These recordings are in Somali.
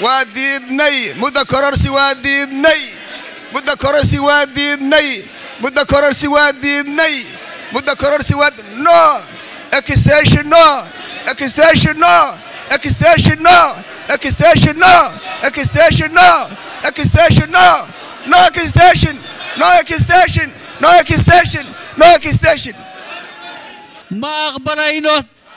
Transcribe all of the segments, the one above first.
waa diidnay muddo kororsi waa diidnay muddo kororsi waa diidnay muddo kororsi waa diidnay muddo kororsi waa no extension no extension no extension no extension no extension no extension no no extension no extension no extension no extension ma aqbalayno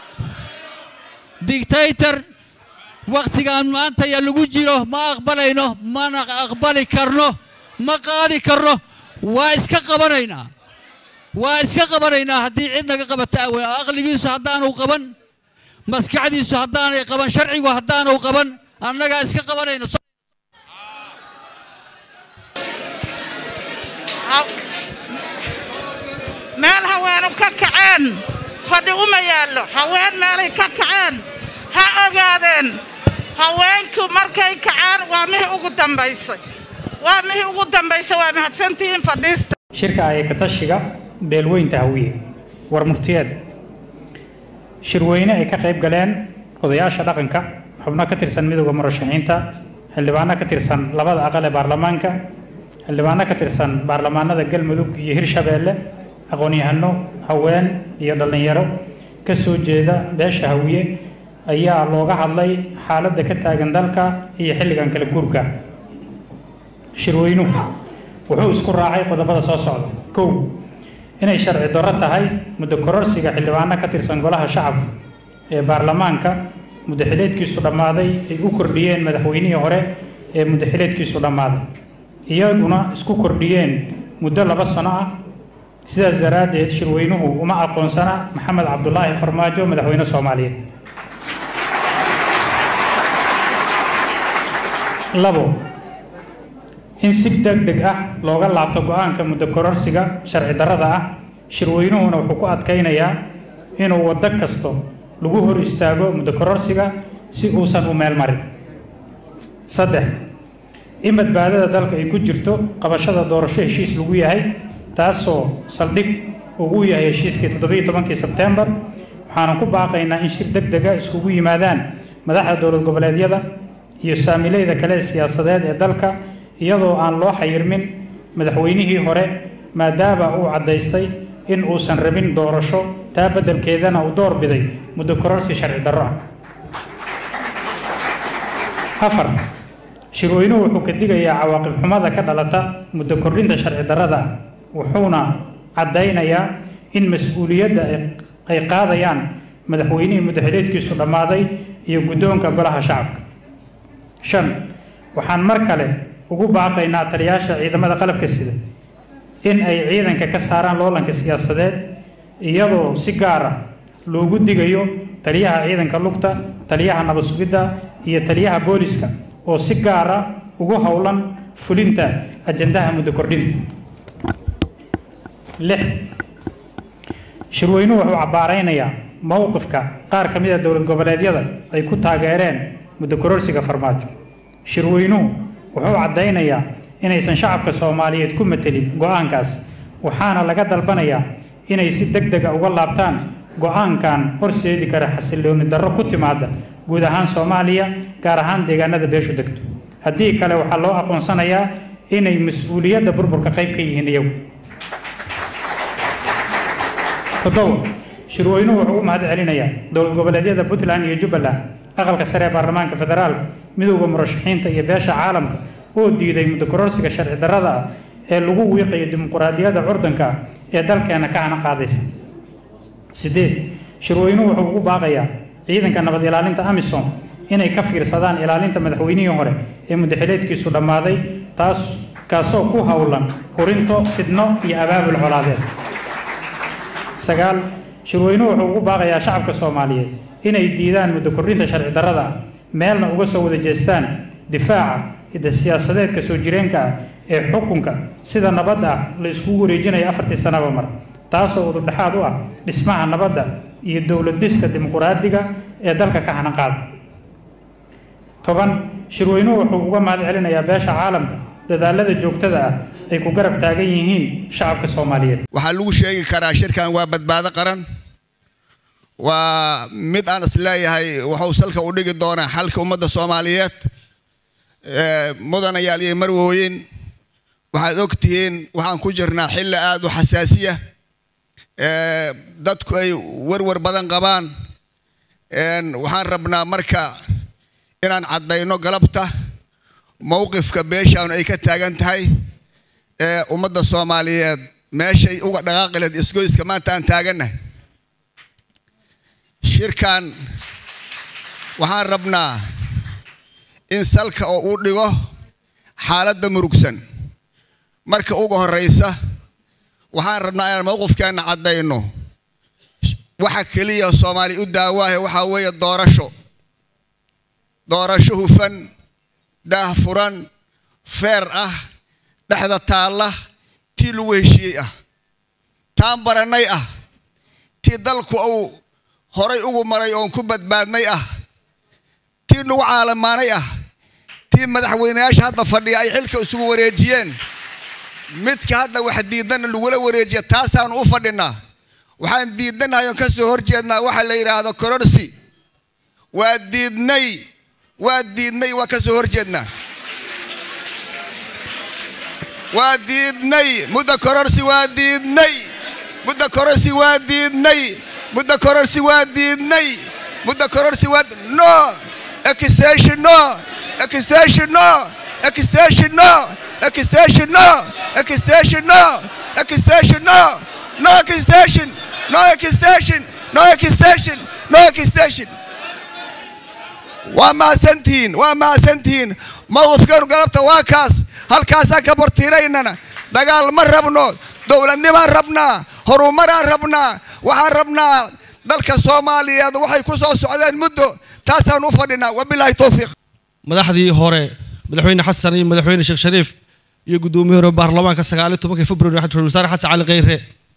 dictator wakhtigaan maanta ya lagu jiro ma aqbalayno mana aqbali karno ma qaadi karno waa iska qabanaynaa waa iska qabanaynaa haddii cid naga qabata awe aqligiisu haddaanu qaban maskaxdiisu haddaanay qaban sharcigu haddaanu qaban annagaa iska qabanayno meel haweenu ka kaceen fadhi uma yaallo haween meelay ka kaceen ha ogaadeen haweenku markay kacaan waa mihii ugu dambaysay waa mihii ugu dambaysay waa mahadsantihiin fadhiista shirka ayakatashiga beelweynta hawiye war murtiyeed shirweyne ay ka qayb galeen odayaasha dhaqanka xubno ka tirsan midowda murashaxiinta xildhibaano ka tirsan labada aqal ee baarlamaanka xildhibaano ka tirsan baarlamaanada galmudug iyo hirshabeelle aqoon-yahano haween iyo dhallinyaro ka soo jeeda beesha hawiye ayaa looga hadlay xaaladda ka taagan dalka iyo xilligan kala guurka shirweynuhu wuxuu isku raacay qodobada soo socda kow inay sharci darro tahay muddo kororsiga xildhibaano ka tirsan golaha shacabka ee baarlamaanka muddaxileedkiisu dhammaaday ay u kordhiyeen madaxweynihii hore ee muddaxileedkiisu dhammaaday iyaguna isku kordhiyeen muddo laba sano ah sidaas daraaddeed shirweynuhu uma aqoonsana maxamed cabdulaahi farmaajo madaxweyne soomaaliyeed labo in si deg deg ah looga laabto go-aanka muddo kororsiga sharci darrada ah shirweynuhuna wuxuu ku adkaynayaa inuu waddo kasto lagu hor istaago muddo kororsiga si uusan u meel marin saddex in badbaadada dalka ay ku jirto qabashada doorasho heshiis lagu yahay taasoo saldhig ugu yahay heshiiskii toddobiiyo tobankii sebtembar waxaanu ku baaqaynaa in shir deg dega iskugu yimaadaan madaxda dowlad goboleedyada iyo saamileyda kale ee siyaasadeed ee dalka iyadoo aan loo xayirmin madaxweynihii hore maadaama uu caddaystay in uusan rabin doorasho taa beddelkeedana uu door biday muddo kororsi sharci darro ah afar shirweynuhu wuxuu ka digayaa cawaaqib xumada ka dhalata muddo kordhinta sharci darrada ah wuxuuna caddaynayaa in mas-uuliyadda ay qaadayaan madaxweynihii muddaxileedkiisu dhammaaday iyo guddoonka golaha shacabka shan waxaan mar kale ugu baaqaynaa taliyaasha ciidamada qalabka sida in ay ciidanka ka saaraan loolanka siyaasadeed iyadoo si gaar ah loogu digayo taliyaha ciidanka lugta taliyaha nabad sugidda iyo taliyaha booliska oo si gaar ah ugu howlan fulinta ajandaha muddo kordhinta lix shirweynuhu wuxuu cabbaaraynayaa mowqifka qaar ka mid a dowlad goboleedyada ay ku taageereen muddo kororsiga farmaajo shirweynuhu wuxuu caddaynayaa inaysan shacabka soomaaliyeed ku matelin go-aankaas waxaana laga dalbanayaa inay si deg dega uga laabtaan go-aankan horseedi kara xasillooni darro ku timaada guud ahaan soomaaliya gaar ahaan deegaanada beeshu degto haddii kale waxaa loo aqoonsanayaa inay mas-uuliyadda burburka qayb ka yihiin iyagu toddoba shirweynuhu wuxuu u mahad celinayaa dowlad goboleedyada puntland iyo jubbaland aqalka sare ee baarlamaanka federaalka midowda murashaxiinta iyo beesha caalamka oo diiday muddo kororsiga sharci darrada ah ee lagu wiiqayo dimuquraadiyadda curdanka ah ee dalkeena ka hana qaadaysa sideed shirweynuhu wuxuu ugu baaqayaa ciidanka nabad ilaalinta amisom inay ka fiirsadaan ilaalinta madaxweynihii hore ee muddaxileedkiisu dhammaaday taas kaasoo ku howlan hurinto fidno iyo abaabul colaadeed sagaal shirweynuhu wuxuu ugu baaqayaa shacabka soomaaliyeed inay diidaan muddo kordhinta sharci darrada ah meelna uga soo wada jeestaan difaaca hidda siyaasadeedka soo jireenka ah ee xukunka sida nabadda ah la iskugu wareejinayo afartii sanaba mar taasoo udurdhexaad u ah dhismaha nabadda iyo dowlad dhiska dimuquraadiga ee dalka ka hanan qaada toban shirweynuhu wuxuu uga mahad celinayaa beesha caalamka dadaalada joogtada ah ay ku garab taagan yihiin shacabka soomaaliyeed waxaa lagu sheegi karaa shirkan waa badbaado qaran waa mid aan isleeyahay wuxuu salka u dhigi doonaa xalka ummadda soomaaliyeed mudanayaal iyo marwooyin waxaad og tihiin waxaan ku jirnaa xilli aada u xasaasiya dadku ay warwar badan qabaan waxaan rabnaa marka inaan caddayno galabta mowqifka beeshaan ay ka taagan tahay ummadda soomaaliyeed meeshay uga dhaqaaqileed isgoyska maanta aan taagannahay shirkan waxaan rabnaa in salka oo uu dhigo xaaladda murugsan marka uga horraysa waxaan rabnaa inaan mowqifkeenna caddayno waxa keliya soomaali u daawaahe waxaa weeye doorasho doorasho hufan daah furan feer ah dhexda taalla tii lagu heshiiyey ah taan barannay ah tii dalku uu horay ugu maray oon ku badbaadnay ah tii nagu caalamaanay ah tii madaxweyneyaasha hadda fadhiya ay xilka isugu wareejiyeen midka hadda wax diidanna lagula wareejiya taasaanu u fadhinaa waxaan diidanahay oon ka soo horjeednaa waxa la yidhaahdo kororsi waa diidnay waa diidnay waa ka soo horjeednaa waa diidnay mudda kororsi waa diidnay mudda kororsi waa diidnay mudda kororsi waa diidnay mudda kororsi waa no extension no extension no extension no extension no extension no extension no no extension no extension no extension no extension waa mahadsantihiin waa mahadsantihiin mowqifkeenu galabta waa kaas halkaasaan ka bortiiraynana dagaal ma rabno dowladnimaan rabnaa horumaraan rabnaa waxaan rabnaa dalka soomaaliyeed waxay ku soo socdeen muddo taasaan u fadhinaa wabilaahi towfiiq madaxdii hore madaxweyne xasan iyo madaxweyne sheekh shariif iyo guddoomiye hore baarlamaanka sagaaliyo tobankii februari ra-iisul wasaare xasan cali kheyre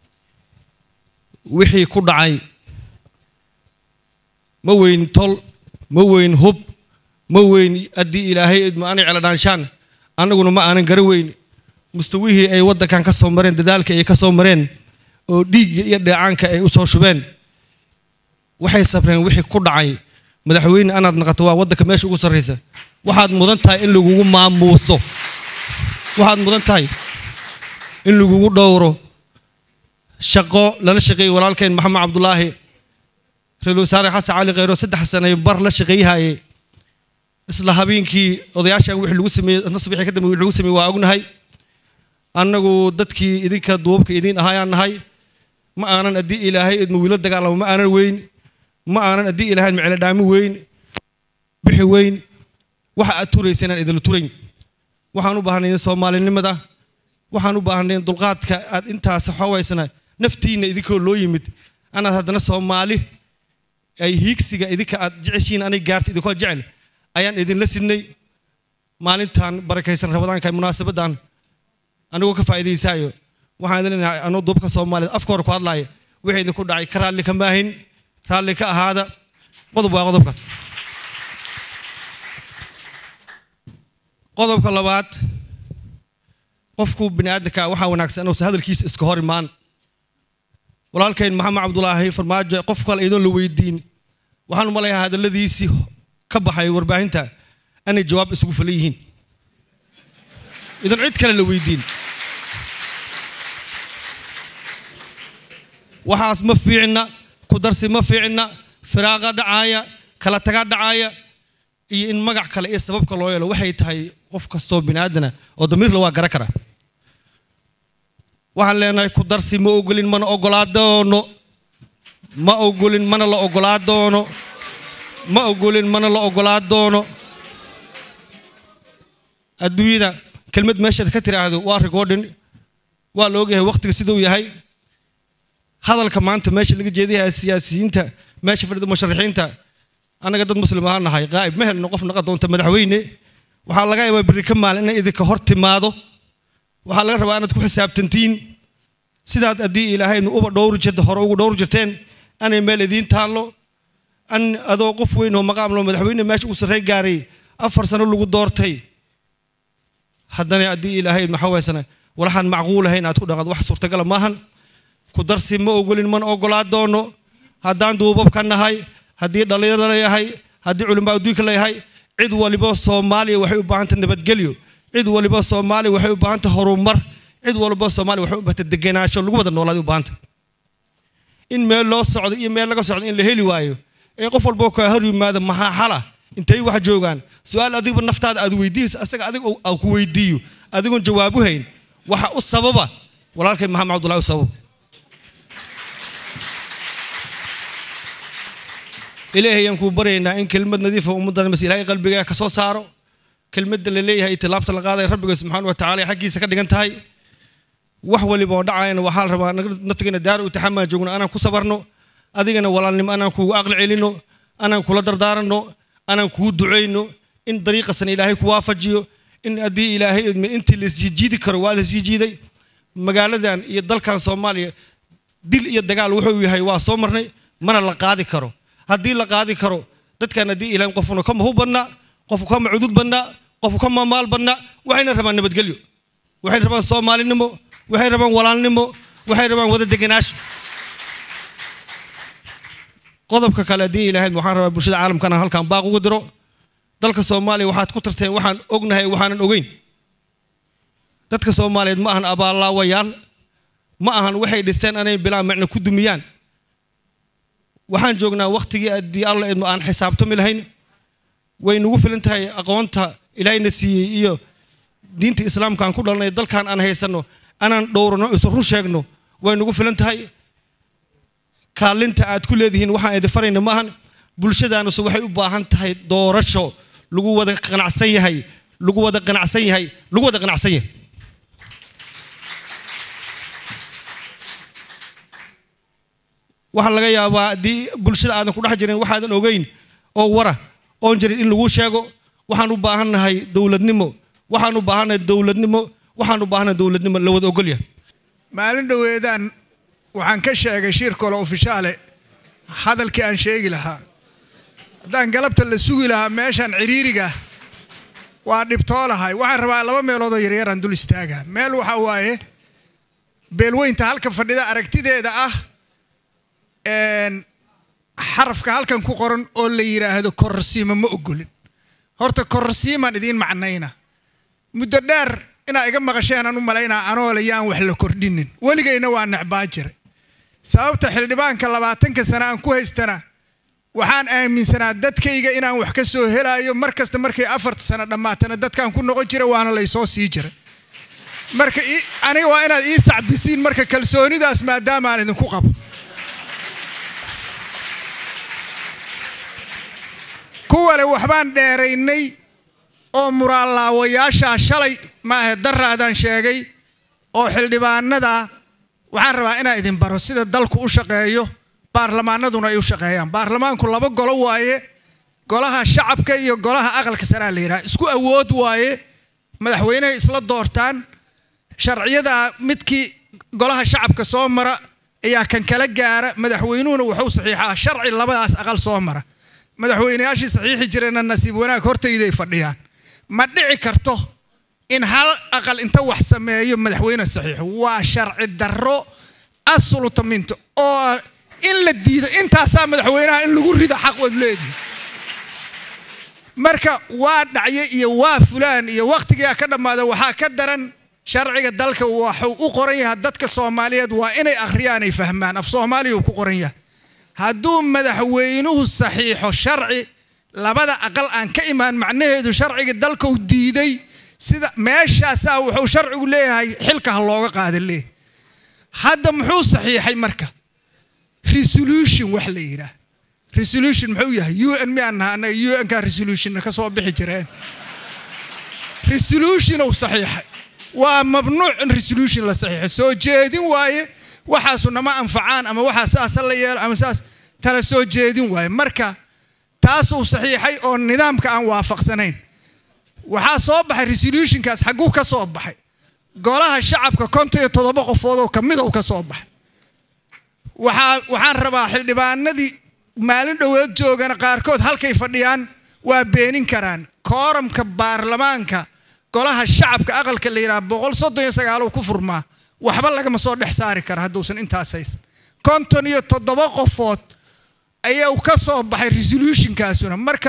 wixii ku dhacay ma weyn tol ma weyn hub ma weyn haddii ilaahay idma aanay celadhaanshaan annaguna ma aanan gara weyn mustawihii ay waddankan ka soo mareen dadaalka ay ka soo mareen oo dhiigga iyo dheecaanka ay u soo shubeen waxay sabreen wixii ku dhacay madaxweyne anaad naqato waa waddanka meesha ugu sarraysa waxaad mudan tahay in lagugu maamuuso waxaad mudan tahay in lagugu dhowro shaqo lala shaqeeyey walaalkeen maxamed cabdulaahi ra-iisul wasaare xasan cali kheyro saddex sane bar la shaqeeyahayey isla habeenkii odayaashan wixii lagu sameeyey isna subaxii ka dambe wixii lagu sameeyey waa ognahay annagu dadkii idinka duubabka idiin ahaayaan nahay ma aanan haddii ilaahay idma wiilo dagaalamo ma aanan weyn ma aanan haddii ilaahay idma celadhaami weyn bixi weyn waxa aad turaysa inaan idinla turayn waxaan u baahnay soomaalinimada waxaan u baahnay dulqaadka aad intaas xawaysana naftiinna idinkoo loo yimid anaad haddana soomaali ay hiigsiga idinka aad jeceshiin anay gaarta idinkoo jecel ayaan idinla sidnay maalintan barakaysan rabadaanka munaasabaddan anigoo ka faa'iidaysaayo waxaan idin leenahay anoo duubka soomaaliyeed afka hore ku hadlaaya wixii idinku dhacay ka raalli ka maahin raalli ka ahaada qodob waa qodobkaas qodobka labaad qofku bini aadamka waxaa wanaagsan inuusan hadalkiisa iska hor imaan walaalkayn maxamed cabdulaahi farmaajo qof kale iyadoon la weydiin waxaan u malayaa hadalladiisii ka baxay warbaahinta inay jawaab isugu falan yihiin idan cid kale la weydiin waxaas ma fiicna ku darsi ma fiicna firaaqa dhacaaya kala taga dhacaaya iyo in magac kale iyo sababka loo yeelo waxay tahay qof kastoo bini aadana oo damiirla waa gara kara waxaan leenahay ku darsi ma ogolin mana ogolaa doono ma ogolin mana la ogolaa doono ma ogolin mana la ogolaa doono adduunyada kelmad meeshaad ka tiraahdo waa recording waa la ogyahay waqtiga siduu yahay hadalka maanta meesha laga jeedaya siyaasiyiinta meesha fadhida musharaxiinta annaga dad muslim ahaan nahay qaa'ib ma helno qof naqa doonta madaxweyne waxaa laga yaabaa berri ka maalin inay idinka hor timaado waxaa laga rabaa inaad ku xisaabtantiin sidaad haddii ilaahaynu uba dhowri jirta hore ugu dhowri jirteen anay meel idiin taallo an adoo qof weyn oo maqaam loo madaxweyne meesha uu sarrey gaaray afar sano lagu doortay haddana haddii ilaahay maxaa waysana walaxaan macquul ahayn aad ku dhaqaad wax suurtagala maahan ku darsi ma ogolin mana ogolaa doono haddaan duubabka nahay haddii dhallinyaro leeyahay haddii culimaa adduunka leeyahay cid waliba soomaaliya waxay u baahan tahay nabadgelyo cid waliba soomaaliya waxay u baahan tahay horumar cid waliba soomaaliya waxay u baahan tahay degenaansho lagu wada noolaaday u baahan tahay in meel loo socdo iyo meel laga socdo in la heli waayo ee qof walboo kaa hor yimaado maxaa xala intay wax joogaan su-aal adigba naftaada aad weydiiyeysa asaga adig aa ku weydiiyo adigoon jawaabu hayn waxa u sababa walaalkay maxamed cabdullahi u sabab ilaahay ayaan kuu baryaynaa in kelmad nadiifa ummaddan mas ilaahay qalbigaa ka soo saaro kelmadda la leeyahay tilaabta la qaadaya rabbiga subxaana wa tacaala xaggiisa ka dhigan tahay wax waliba oo dhacayana waxaa la rabaa naftigana daaru itaxamaan joogno anaan ku sabarno adigana walaalnimo anaan kuugu aqli celino anaan kula dardaaranno anaan kuu ducayno in dariiqasan ilaahay ku waafajiyo in haddii ilaahay intii laisjiidi karo waa laisii jiiday magaaladan iyo dalkan soomaaliya dil iyo dagaal wuxuu yahay waa soo marnay mana la qaadi karo haddii la qaadi karo dadkan haddii ilaahay qofuna kama hub badnaa qofku kama cudud badnaa qofku kama maal badnaa waxayna rabaan nabadgelyo waxay rabaan soomaalinimo waxay rabaan walaalnimo waxay rabaan wada degenaansho qodobka kale haddii ilaahayd waxaan rabaa bulshada caalamkana halkan baaq ugu diro dalka soomaaliya waxaad ku tarteen waxaan ognahay waxaanan ogeyn dadka soomaaliyeed ma ahan abaallaawayaal ma ahan waxay dhisteen anay bilaa macno ku dumiyaan waxaan joognaa wakhtigii haddii alla idmo aan xisaabtami lahayn way nagu filan tahay aqoonta ilaahayna siiyey iyo diinta islaamka aan ku dhalanay dalkan aan haysanno anaan dhowrano isu run sheegno way nagu filan tahay kaalinta aad ku leedihiin waxaan idin farayna ma ahan bulshadaanuse waxay u baahan tahay doorasho lagu wada qanacsan yahay lagu wada qanacsan yahay lagu wada qanacsan yahay waxaa laga yaabaa haddii bulshada aadan ku dhex jirin waxaadan ogeyn oo wara oon jirin in lagu sheego waxaan u baahannahay dowladnimo waxaan u baahannahay dowladnimo waxaan u baahannahay dowladnimo la wada ogolya maalin dhoweedaan waxaan ka sheegay shir kale ofishaale hadalkii aan sheegi lahaa haddaan galabta la sugi lahaa meeshaan ciriiriga waa dhibtoolahay waxaan rabaa laba meeloodoo yaryaraan dul istaagaa meel waxaa waaye beelweynta halka fadhida aragtideeda ah xarafka halkan ku qoran oo la yidhaahdo kororsiima ma ogolin horta kororsiimaan idiin macnayna muddo dheer inaa iga maqasheenaan u malaynaa anoole yaan wax la kordhinin weligayna waa necbaa jiray sababta xildhibaanka labaatanka sana aan ku haystana waxaan aaminsanaa dadkayga inaan wax ka soo helaayo mar kasta markay afarta sano dhammaatana dadkaan ku noqon jira waana laysoo sii jiray marka aniga waa inaad ii sacbisiin marka kalsoonidaas maadaamaan idinku qabo kuwale waxbaan dheeraynay oo muraallaawayaashaa shalay maahe daraadaan sheegay oo xildhibaanada waxaan rabaa inaa idin baro sida dalku u shaqeeyo baarlamaanaduna ay u shaqeeyaan baarlamaanku laba golo waaye golaha shacabka iyo golaha aqalka saraa la yidhaha isku awood waaye madaxweynehay isla doortaan sharciyada midkii golaha shacabka soo mara ayaa kan kala gaara madaxweynuhuna wuxuu saxiixaa sharci labadaas aqal soo mara madaxweyneyaashii saxiixi jireenna nasiib wanaag hortayday fadhiyaan ma dhici karto in hal aqal inta wax sameeyo madaxweyne saxiixo waa sharci darro assulutaminto oo in la diido intaasaa madaxweynaha in lagu rido xaq waad leedihi marka waa dhacye iyo waa fulaan iyo wakhtigaa ka dhammaada waxaa ka daran sharciga dalka waxuu u qoran yahay dadka soomaaliyeed waa inay akhriyaan ay fahmaan af soomaaliya uu ku qoran yahay hadduu madaxweynuhu saxiixo sharci labada aqal aan ka imaan macnaheedu sharciga dalkau diiday sida meeshaasaa wuxuu sharcigu leeyahay xilka ha looga qaada leeh hadda muxuu saxiixay marka resolution wax la yidhaah resolution muxuu yahay u n miyaan naha annaga u n ka resolutionna ka soo bixi jireen resolutionou saxiixay waa mamnuuc in resolution la saxiixo soo jeedin waaye waxaasu nama anfacaan ama waxaa saasa la yeelo ama saas tala soo jeedin waaye marka taasuu saxiixay oo nidaamka aan waafaqsanayn waxaa soo baxay resolutionkaas xagguu ka soo baxay golaha shacabka konton iyo toddoba qofoodoo kamidou ka soo baxay waxaa waxaan rabaa xildhibaanadii maalin dhoweed joogana qaarkood halkay fadhiyaan waa beenin karaan kooramka baarlamaanka golaha shacabka aqalka la yidhaha boqol soddon iyo sagaalow ku furmaa waxba lagama soo dhex saari kara hadduusan intaas haysan konton iyo toddoba qofood ayuu ka soo baxay resolutionkaasuna marka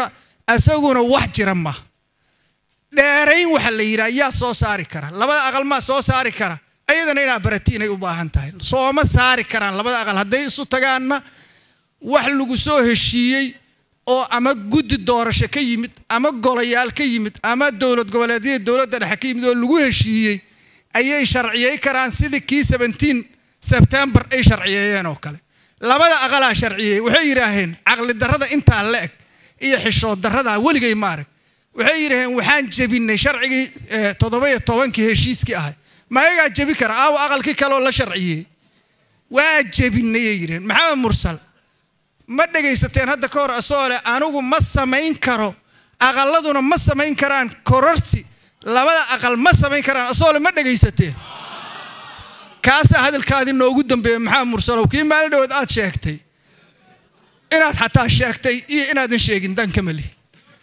isaguna wax jira ma dheerayn waxa la yidhaha yaa soo saari kara labada aqal maa soo saari kara ayadana inaa baratiinay u baahan tahay sooma saari karaan labada aqal hadday isu tagaanna wax lagu soo heshiiyey oo ama guddi doorasho ka yimid ama golayaal ka yimid ama dowlad goboleedyada dowladda dhexe ka yimid oo lagu heshiiyey ayay sharciyey karaan sidii kii seventeen sebtembar ay sharciyeeyeen oo kale labada aqalaa sharciyey waxay yidhaaheen caqli darrada intaa la eg iyo xishood darrada weligay maarag waxay yidhaaheen waxaan jebinay sharcigii toddoba-iyo tobankii heshiiskii ahay mayagaa jebi kara aawo aqalkii kaleoo la sharciyey waa jebinayay yidhaheen maxamed mursal ma dhegaysateen hadda ka hor asoo leh anigu ma samayn karo aqaladuna ma samayn karaan kororsi labada aqal ma samayn karaan asoo le ma dhegaysateen kaasaa hadalkaadii noogu dambeeya maxamed mursalow kii maalin dhawood aad sheegtay inaad xataa sheegtay iyo inaadan sheegin dan kama lihin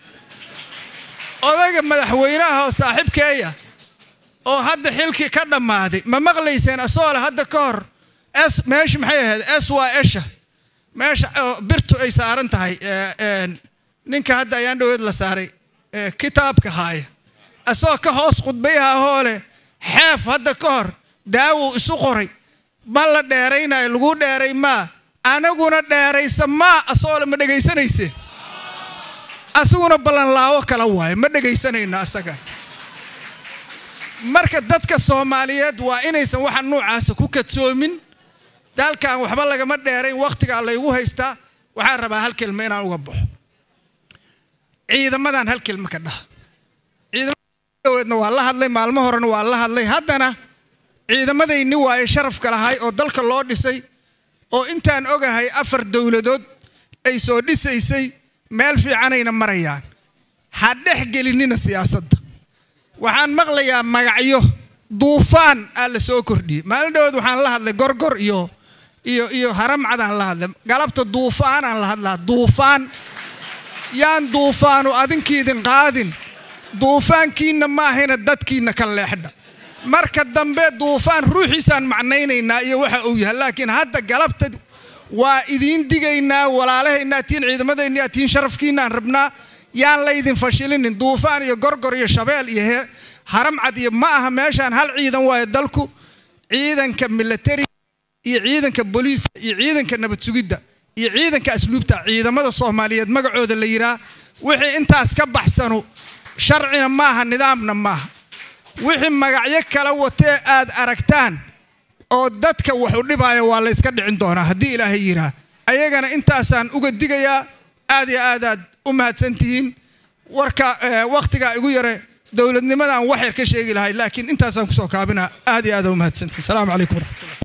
odayga madaxweynaha oo saaxiibkeeya oo hadda xilkii ka dhammaaday ma maqlayseen asoo le hadda ka hor s meesha maxay ahayd s waa esha meesha birtu ay saaran tahay ninka hadda ayaan dhaweed la saaray kitaabka haaya asagoo ka hoos khudbayaha hoole xeef hadda ka hor daawuu isu qoray ma la dheeraynayo lagu dheeray maa anaguna dheeraysa maa asoole ma dhegaysanayse asaguna ballanlaawo kala waayo ma dhegaysanayno asaga marka dadka soomaaliyeed waa inaysan waxa nuucaasa ku kadsoomin dalkan waxba lagama dheerayn wakhtigaa laygu haystaa waxaan rabaa hal kelma inaan uga baxo ciidamadan hal kelma ka dhaha ciidamadeedna waa la hadlay maalmo horena waa la hadlay haddana ciidamadayni waaye sharafka lahay oo dalka loo dhisay oo intaan ogahay afar dowladood ay soo dhisaysay meel fiicanayna marayaan ha dhex gelinina siyaasadda waxaan maqlayaa magacyo duufaan aa la soo kordhiyey maalin dhawood waxaan la hadlay gorgor iyo iyo iyo haramcadaan la hadlay galabta duufaanaan la hadlaa duufaan yaan duufaanu adinkiidin qaadin duufaankiinna maahayna dadkiinna ka leexdha marka dambe duufaan ruuxiisaan macnaynaynaa iyo waxa uu yahay laakiin hadda galabta waa idiin digaynaa walaalahaynaa tiin ciidamadaynaa tiin sharafkiinaan rabnaa yaan laydin fashilinin duufaan iyo gorgor iyo shabeel iyo he haramcad iyo ma aha meeshaan hal ciidan waayo dalku ciidanka military iyo ciidanka booliiska iyo ciidanka nabad sugidda iyo ciidanka asluubta ciidamada soomaaliyeed magacooda la yiraa wixii intaas ka baxsanu sharcina maaha nidaamna maaha wixii magacyo kala watee aad aragtaan oo dadka wax u dhibaya waa la yska dhicin doonaa haddii ilaahay yiraa ayagana intaasaan uga digayaa aad iyo aad aad u mahadsantihiin warka wakhtigaa igu yare dowladnimadan wax yar ka sheegi lahay laakiin intaasaan kusoo kaabinaa aad iyo aad u mahadsantihin asalaamu calaykum waraxmatullah